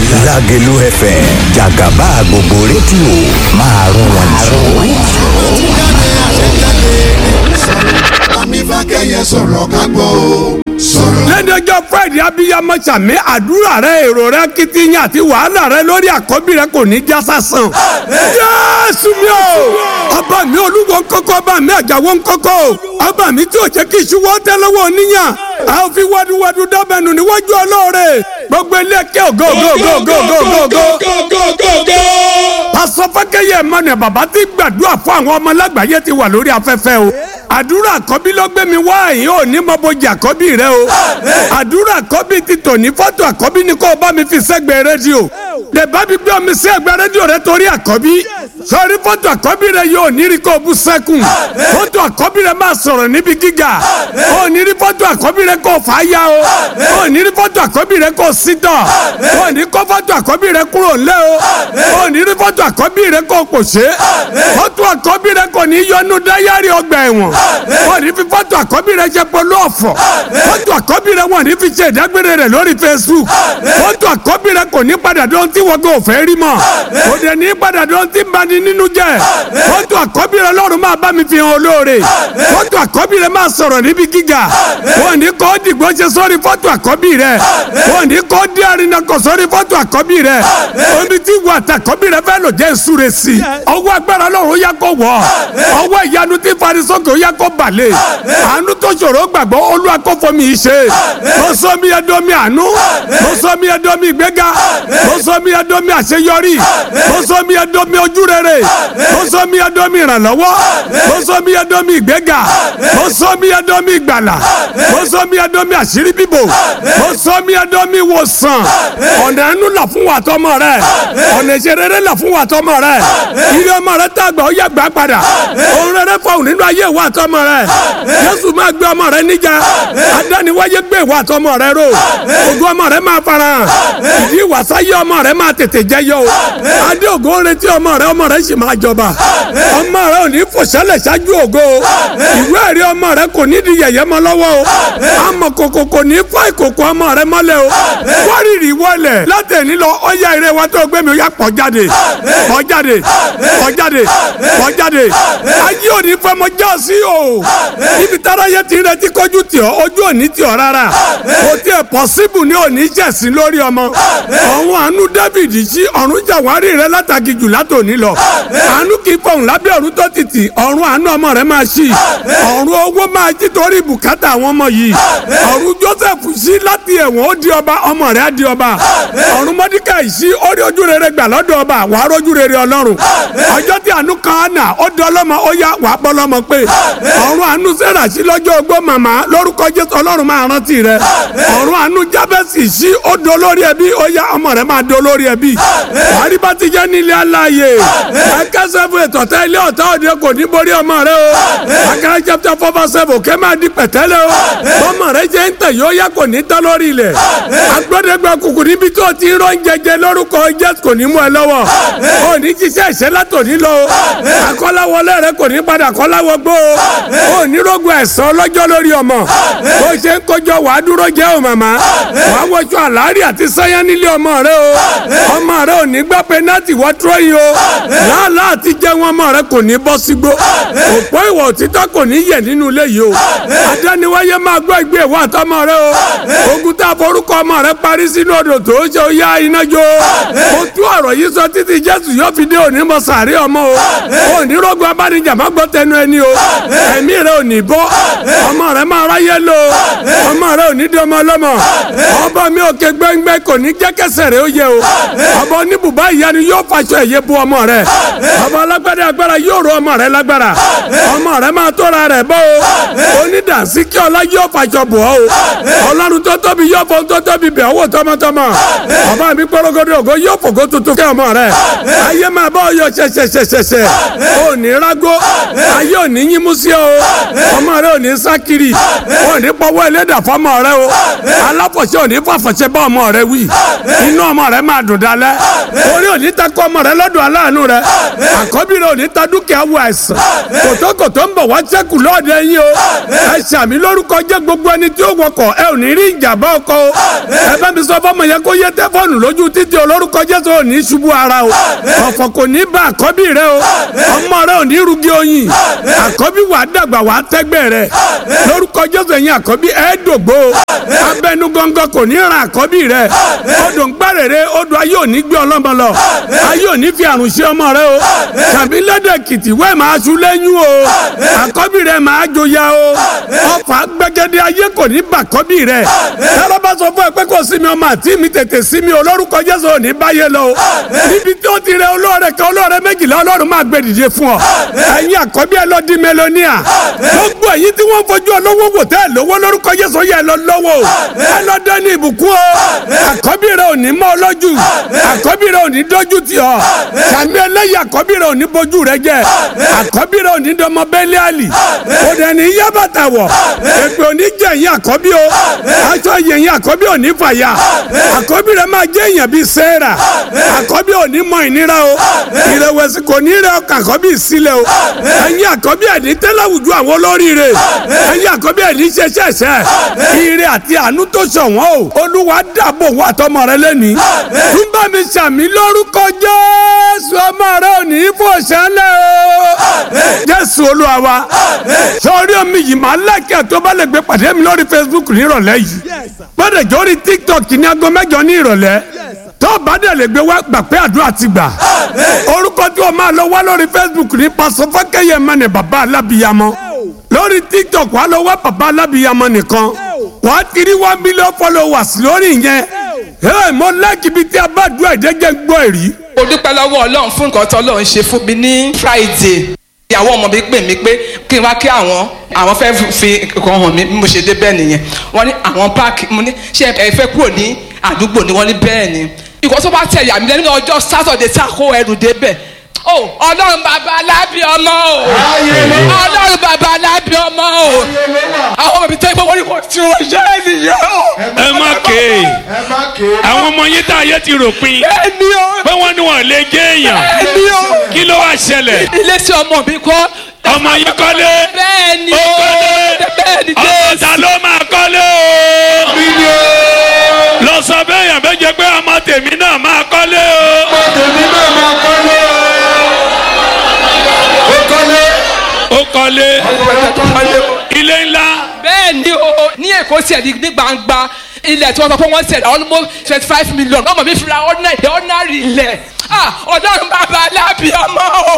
Lágẹ̀lú FM jàgàbá gbogbo rédíò máa rún wọn jù. Àmì fákẹ́yẹ sọ̀rọ̀ ká gbọ́ o. Sọ̀rọ̀. lẹ́dẹ̀jọ́ friday abiyamọ sàmì àdúrà rẹ èrò rẹ kìtìyàn àti wàhálà rẹ lórí àkọ́bí rẹ kò ní já sásán. jésù mi o ọba mi olúwo ńkọ́kọ́ ọba mi àjàwọ́ ńkọ́kọ́ ọba mi tí ò jẹ́ kí iṣu wọ́n tẹ́ lọ́wọ́ oníyàn a ò fi wádùwádù dábẹ́nu níwájú ọlọ́ọ̀rẹ́ gbogbo ilé ẹ̀kẹ́ ògo ògo ògo ògo ògo ògo. pásọ fákẹ́yẹ mọ́nà bàbá tí gbàdúrà fún àwọn ọmọ lágbàáyé ti wà lórí afẹ́fẹ́ o àdúrà àkọ́bí ló gbé mi wá yìí ò ní mọ bójú àkọ́bí rẹ o àdúrà àkọ́bí ti tò ní fọ́tò àkọ́bí ni kò bá mi fi sẹ́gbẹ̀ẹ́ rédíò lè bá mi gbé omi sí ẹgbẹ́ rédíò rẹ torí àkọ́bí sọrí fọ́tò àkọ́bí rẹ yóò ní rí kó bú sẹ́kùn fọ́tò àkọ́bí rẹ máa sọ̀rọ̀ níbi gíga ó ní rí fọ́tò àkọ́bí rẹ kó fà á yá o ó ní rí fọ́tò àkọ́bí rẹ kó sítọ̀ ó ní kó fọ́tò àkọ́bí rẹ kúrò ńlẹ̀ o ó ní rí fọ́tò àkọ́bí rẹ kó pòṣé fọ́tò àkọ́bí rẹ kò ní yọnu dáyàrí ọgbà ẹ̀wọ̀n wọ́n ní fi fọ́tò àkọ́bí rẹ ṣe polo ọ̀fọ̀ fọ́tò àkọ́bí rẹ wọ́n ní fi ṣe ìdágbére rẹ lórí Facebook fọ́tò àkọ́bí rẹ kò ní padà dán tí wọ́n kò fẹ́ rí mọ́ kò dẹ̀ ní padà dán tí ń bani nínú jẹ́ fọ́tò àkọ́bí rẹ lọ́run máa bá mi fi hàn olóore fọ́tò àkọ́bí rẹ máa sọ̀rọ̀ níbi gíga wọ́n ní kọ́ dìgbò ṣe sórí fọ́tò àkọ́bí rẹ wọ́n ní kọ́ dí àrínàkọ̀ sórí fọ́tò àkọ́bí rẹ omi tí wọ́n àtàkọ́bí rẹ fẹ́ lò jẹ́ ìsúre sí i ọwọ́ agbára lọ́run yá kó wọ̀ ọwọ́ ìyanu tí farisókè ó yá kó balẹ̀ àánú tó ṣòro gbàgbọ́ olúwa kó fọmi yìí ṣe mo sọ mi ẹdọ mi àánú mo sọ mi ẹdọ mi ìgbéga mo sọ mi ẹdọ mi àṣeyọrí mo sọ mi ẹdọ mi ojúrere mo sọ mi ẹdọ mi ìrànlọ́wọ́ mo sọ mi ẹdọ mi ìgbéga mo sọ mi ẹdọ mi ìgbàlà mo sọ mi ẹdọ mi àṣírí bíbò mo sọ mi ẹdọ mi ìwòsàn ọ̀nà ẹnu là fún wa tọmọ rẹ ọ̀nà ìṣerere là fún wa tọmọ rẹ ilé ọmọ rẹ tàgbà ó yẹ gbà padà òun rere fọhùn nínú ayé wa tọmọ rẹ jésù máa gbé ọmọ rẹ níjà adániwáyé gbé ìwà àtọmọ rẹ ró ògo ọmọ rẹ máa fara hàn ìdí ìwàsáyé ọmọ rẹ máa tètè jẹyọ o adé ògo ń retí ọmọ rẹ ọmọ rẹ sì máa jọba ọmọ rẹ ò ní fòṣẹlẹ ṣáájú ògo ìwé ẹ̀rí ọmọ rẹ kò ní di yẹ̀yẹ́ mọ́ lọ́wọ́ o àmọ́ kòkò kò ní fọ́ ìkòkò ọmọ rẹ mọ́lẹ̀ o wárìrì wọlẹ̀ látẹ̀ní lọ ọ̀yà ìrẹ́ wa tó gbé mi ó yá pọ̀ jáde pọ̀ jáde pọ̀ jáde pọ̀ jáde ayé òní fẹ́ mọ já sí o ibi tára yẹ ti retí kọjú tì ọ ojú òní tì ọ rárá kò tiẹ̀ pọ̀síbù ní òní jẹ̀sìn lórí ọmọ ọ̀hún àánú David sí ọ̀run jàwárí rẹ látàgì jù látòní lọ àánú kì í fọ̀hún lábẹ́ ọ̀run tó títì ọ̀run àánú ọmọ rẹ máa ṣí ọ̀run owó máa jí torí bùkátà àwọn ọmọ yìí ọ̀run Joseph sí láti ẹ̀wọ̀n ó di ọba ọmọ rẹ á di ọba ọ̀run Mọ́díkàì sí ó rí ojú rere gbà lọ́dọ̀ ọba wàá rójú rere Ọlọ́run ọjọ́ tí àánú kan á nà ó di ọlọ́mọ ó yá wàá bọ́ lọ́mọ pé ọ̀run àánú sẹ́rà sí lọ́jọ́ ogbó màmá lórúkọ jésù ọlọ́run máa rántí rẹ ọ̀run àánú jábẹ́sì sí ó do lórí ẹbí ó yá ọmọ rẹ máa do lórí ẹbí wàhálì bá ti jẹ́ nílé aláàyè ẹ̀kẹ́sẹ̀ fún ètò ọ̀tá ilé ọ̀tá òde kò ní borí ọmọ rẹ o akara chapter four verse seven kẹ́ máa di pẹ̀tẹ́lẹ̀ o ọmọ rẹ jẹ́ ń tẹ̀ yóò yá kò ní tán lórí ilẹ̀ agbọ́dẹ́gbẹ́ kùkù níbi tó ti rán jẹjẹ lórúkọ jésù kò ní mú ẹ lọ́wọ́ ò ní jíṣẹ́ ìṣẹ́ látòní lọ akọ́láwọlé rẹ kò ní padà kọ́láwọ gbó o ò ní rògbò ẹ̀sán lọ́jọ́ lórí ọmọ bó ṣe ń kọjọ wàá dúró jẹ́ o màmá wàá wọṣọ àlárí àti sẹ́yìn nílé ọmọ rẹ o ọmọ rẹ ò ní gbá pẹ́nátì wọ́n túrọ́ yìí o láàlá àti jẹun ọmọ rẹ kò ní bọ́ sígbó òpó ìwà òtítọ́ kò ní yẹ̀ nínú ilé yìí o adániwáyé máa gbọ́ ìgbé ìwà àtọmọ rẹ o ogun tá a forúkọ ọmọ rẹ parí sínú odò tó ṣe ó yá iná jó o tú ọ̀rọ̀ yìí sọ títí jésù yóò fi dé òní mọ sàárè ọmọ o ò ní rògbò abánijà má gbọ́ tẹnu ẹni o ẹ̀mí rẹ ò ní bọ́ ọmọ rẹ máa ráyé lò ọmọ rẹ ò ní di ọmọ ọlọ́mọ ọba mi òkè gbẹ́ngbẹ́ kò ní jẹ́kẹsẹ̀ rẹ ó yẹ o ọba oníbùbá ìyanu yóò faṣọ ẹ̀yẹ bu ọmọ rẹ ọba alágbádá agbára yóò ro ọmọ rẹ lágbára ọmọ rẹ máa tóra rẹ bọ́ o onídàásíkí ọlá yóò faṣọ bọ̀ ọ́ o ọlọ́run tó tóbi yóò fọ́ tó tóbi bẹ̀ ọwọ́ tọmọtọmọ ọba mi pọ́rọ́gọ́dọ̀ ògo yóò fògo tuntun kẹ́ ọmọ rẹ ayé máa bọ́ ọyọ ṣẹṣẹṣẹṣẹ ò ní rágó ayé ò ní yín mú sí ọ ọmọ rẹ ò ní sákiri ò ní pọwọ́ ẹlẹ́dà fọmọ rẹ o aláfọ̀ṣẹ́ òní fàfọ̀ṣẹ́ bá ọmọ rẹ wí inú ọmọ rẹ máa dùn dalẹ̀ orí òní ta kọ́ ọmọ rẹ lọ́dọ̀ aláàánú rẹ àkọ́bí rẹ òní ta dúkìá wọ àìsàn kòtòkòtò ń bọ̀ wá sẹ́kù lọ́ọ̀dẹ yín o ẹ ṣàmì lórúkọ jẹ́ gbogbo ẹni tí ó wọkọ̀ ẹ ò ní rí ìjàmbá ọkọ o ẹ bá mi sọ fọmọ yẹn kó yẹ tẹfọ́ọ̀nù lójú títí olórúkọ Jésù ò ní ṣubú ara o ọ̀fọ̀ kò ní bá àkọ́bí rẹ o ọmọ rẹ ò ní rúgí oyin àkọ́bí wàá dàgbà wàá tẹ́gbẹ́ rẹ lórúkọ Jésù ẹ̀yin àkọ́bí ẹ̀ dògbò abẹnú gọ́ngọ́ kò ní ra àkọ́bí rẹ odò ń gbàrèrè odò ayé òní gbé ọlọ́mọ lọ ayé òní fi àrùn ṣe ọmọ rẹ o tàbí lẹ́dẹ̀ kìtì wẹ́ẹ̀ máa ṣu lẹ́yìn o àkọ́bí rẹ máa joya o ọfà gbẹgẹdẹ ayé kò ní bà àkọ́bí rẹ tẹ́lọ́ bá sọ fún ẹ pé kò sí mi ọmọ àti mi tètè sí mi o lórúkọ Jésù òní báyé lọ o níbi tí ó ti rẹ olóore kan olóore méjìlá Ọlọ́run máa gbé dìde fún ọ ẹ̀yin àkọ́bí ẹ lọ di mélòníà gbogbo èyí tí wọ́n fojú olówó wò tẹ́ ẹ lówó lórúkọ Jésù yẹ lọ lọ́wọ́ ẹ lọ dání ìbùkún o àkọ́bí rẹ ò ní mọ́ ọ lójú àkọ́bí rẹ ò ní dójú tì ọ́ sàmì ẹlẹ́yìn àkọ́bí rẹ ò ní bójú rẹ jẹ́ àkọ́bí rẹ ò ní dọmọ bẹ́lẹ́ àlì kò dẹ̀ ní yá bàtà wọ̀ èpè ò ní jẹ́ ẹ̀yìn àkọ́bí o aṣọ yẹ̀yìn àkọ́bí ò ní fàyà àkọ́bí rẹ máa jẹ́ èèyàn bíi sẹ́ẹ̀rà àkọ́bí ò ní mọ ìnira o ìrẹ̀wẹ̀sì kò ní rẹ ọkàn àkọ́bí sílẹ̀ o ẹ̀yin àkọ́bí ẹ̀ ní tẹ́láwùjú àwọn olóríire ẹ̀yin àkọ́bí ẹ̀ ní ṣẹṣẹṣẹ ire àti àánú tó ṣọ̀wọ́n o olúwa dàbò wà tọmọ rẹ lẹ́ni túbọ̀ mi sàmì lórúkọ jésù ọmọ rẹ ò ní fò sẹ́lẹ̀ o jésù olúwa wa sọrí omi yìí máa lẹ́kẹ̀ẹ́ tó bá lè gbé pàdé mi lórí facebook nírọ̀lẹ́ yìí gbọ́dọ̀ jórí tiktok ní aago mẹ́jọ ní ìrọ̀lẹ́ tó bá dẹ̀ lè gbé wá gbà pé àdúrà ti gbà orúkọ tí o máa lọ wá lórí facebook ní pásọ fákẹ́yẹ mẹ́ni bàbá alábìyamọ lórí tiktok wà lọ wá bàbá alábìyamọ nìkan wàá tiri one million followers lórí yẹn ẹ mo láìkí ibi tí a bá dúró ìdẹ́jẹ́ gbọ́ èrí. mo dúpẹ́ lọ́wọ́ ọlọ́run fún nǹkan tó ọlọ́run ṣe fún mi ní friday ìyàwó ọmọ mi pè mí pé kí n wá kí àwọn àwọn fẹ́ fi nǹkan hàn mí bí mo ṣe dé bẹ́ẹ̀ nìyẹn wọ́n ní àwọn páàkì mo ní ṣé ẹ fẹ́ kúrò ní àdúgbò ni wọ́n ní bẹ́ẹ̀ ni ìkọ́ tó bá tẹ̀ yà mí lẹ́nu ní ọjọ́ sátọ̀dẹ̀ tí a kó ẹrù débẹ̀ o ọlọ́run bàbá alábí ọmọ o ọlọ́run bàbá alábí ọmọ o àwọn ọmọ mi tẹ́ gbọ́ wọ́n ní kò tí wọ́n ṣe é nìyẹn o. ẹ má ké àwọn ọmọ yín tá a yẹ ti rò pin ẹni o pé wọ́n ní wọn lè jẹ́ èèyàn ẹni o kí ló wá ṣẹlẹ̀ ilé tí ọmọ mi kọ́. ọmọ yín kọ́lé bẹ́ẹ̀ ni ó o kọ́lé bẹ́ẹ̀ ni ọmọ jésù. ta ló máa kọ́lé o lọ sọ bẹ́ẹ̀ yàn bẹ́ẹ̀ jẹ́ pé ọmọ tèmi náà máa kọ́lé o ó kọ́lé ilé ńlá bẹ́ẹ̀ ni o ní èkó tiẹ̀ ní ní gbangba ilẹ̀ tí wọ́n sọ pé wọ́n tẹ̀ almost twenty five million ọmọ mi fi ra ordinary ordinary ilẹ̀ ah ọlọ́run bàbá alábì ọmọ o.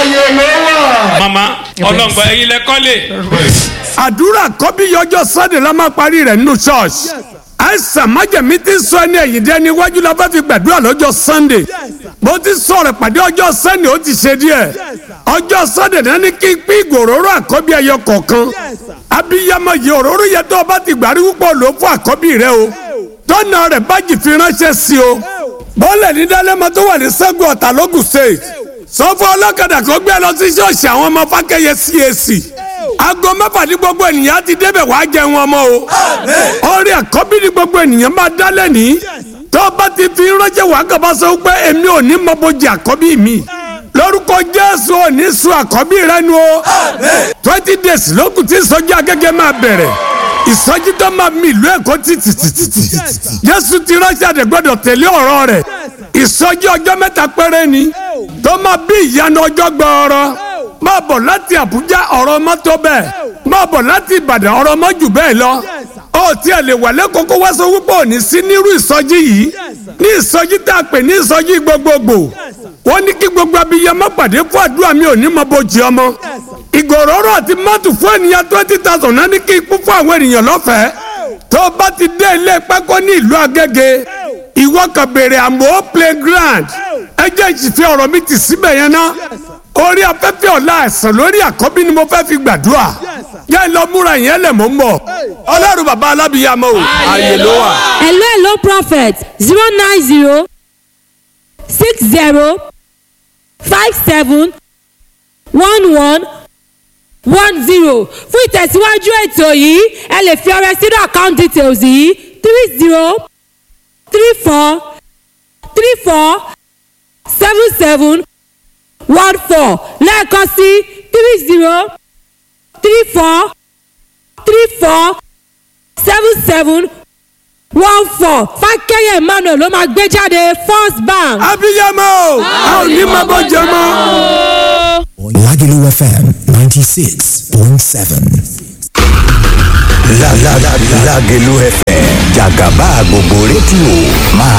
mama ọlọ́ngbọ ẹ̀yin lẹ kọ́lé àdúrà kọ́bí yọjọ́ sunday la máa parí rẹ̀ nínú church àìsàn májèmí ti sọ ẹni ẹ̀yìn dé níwájú la fẹ́ fi gbàdúrà lọ́jọ́ sunday mo ti sọ̀rọ̀ pàdé ọjọ́ sunday ó ti ṣe díẹ̀ ọjọ́ sunday náà ní kí n pín ìgòróró àkọ́bí ẹyọ kọ̀ọ̀kan abiyamọ yìí òróró yẹn tó o bá ti gbàrí púpọ̀ lò fún àkọ́bí rẹ o tọ́nà rẹ̀ bájì fi ránṣẹ́ sí o bọ́ọ̀lẹ̀ ní dálẹ́mọ tó wà ní sẹ́gun ọ̀tà lógùn state sọ fún ọlọ́kadà kó gbé lọ sí ṣọ́ọ̀ṣì àwọn ọmọ fákẹ́yẹ cac aago mẹ́fà ní gbogbo ènìyàn ti débẹ̀ wá jẹun ọmọ o orí àkọ́bí ní gbogbo ènìyàn máa dálẹ̀ ní tó o bá ti fi ránṣẹ́ wàá kàbá sọ pé èmi ò ní mọ́bojì àkọ́bí mi lórúkọ jésù ò ní sun àkọ́bí rẹ nu o twenty days lókùn tí ìsọjí agẹ́gẹ́ máa bẹ̀rẹ̀ ìsọjí tó máa mi ìlú èkó títìtìtìtì jésù ti ránṣẹ́ àdẹ̀gbọ́dọ̀ tẹ̀lé ọ̀rọ̀ rẹ̀ ìsọjí ọjọ́ mẹ́ta péré ni tó máa bí ìyanu ọjọ́ gbọ́ọ̀rọ̀ máa bọ̀ láti àbújá ọ̀rọ̀ mọ́tò bẹ́ẹ̀ máa bọ̀ láti ìbàdàn ọ̀rọ̀ mọ́jù bẹ́ẹ̀ lọ ó tiẹ̀ lè wà lẹ́kọ̀ọ́ kó wá sọ wípé òní sí nírú ìsọjí yìí ní ìsọjí tá a pè ní ìsọjí gbogbogbò wọ́n ní kí gbogbo abiyamọ pàdé fún àdúrà mi ò ní mọ bójì ọmọ ìgòròrò àti mọ́tò fún ènìyàn twenty thousand náà ní kí ikú fún àwọn ènìyàn lọ́fẹ̀ẹ́ tó o bá ti dé ilé pákó ní ìlú agége ìwọ kan béèrè àmọ́ playground ẹ jẹ́ ìṣìfẹ́ ọ̀rọ̀ mi ti síbẹ̀ yẹn ná orí afẹ́fẹ́ ọ̀la ẹ̀sán lórí àkọ́bí ni mo fẹ́ fi gbàdúrà yẹ́ ẹ lọ múra yẹn lẹ̀ mọ́ ń bọ̀ ọlọ́run bàbá alábìyàmọ́ o ààyè ló wà. hello hello prophet zero nine zero six zero five seven one one one zero fún ìtẹ̀síwájú ètò yìí ẹ lè fi ọrẹ sínú account details yìí three zero three four three four seven seven one four lẹ́ẹ̀kan sí three zero three four three four seven seven one four fákẹ́yẹ̀ emmanuel ló máa gbé jáde first bank. abiyamọ a ò ní máa bọ́ jẹ mọ́. Lagelu FM 96.7. La la la Lagelu FM Jagaba gbogbo rédíò máa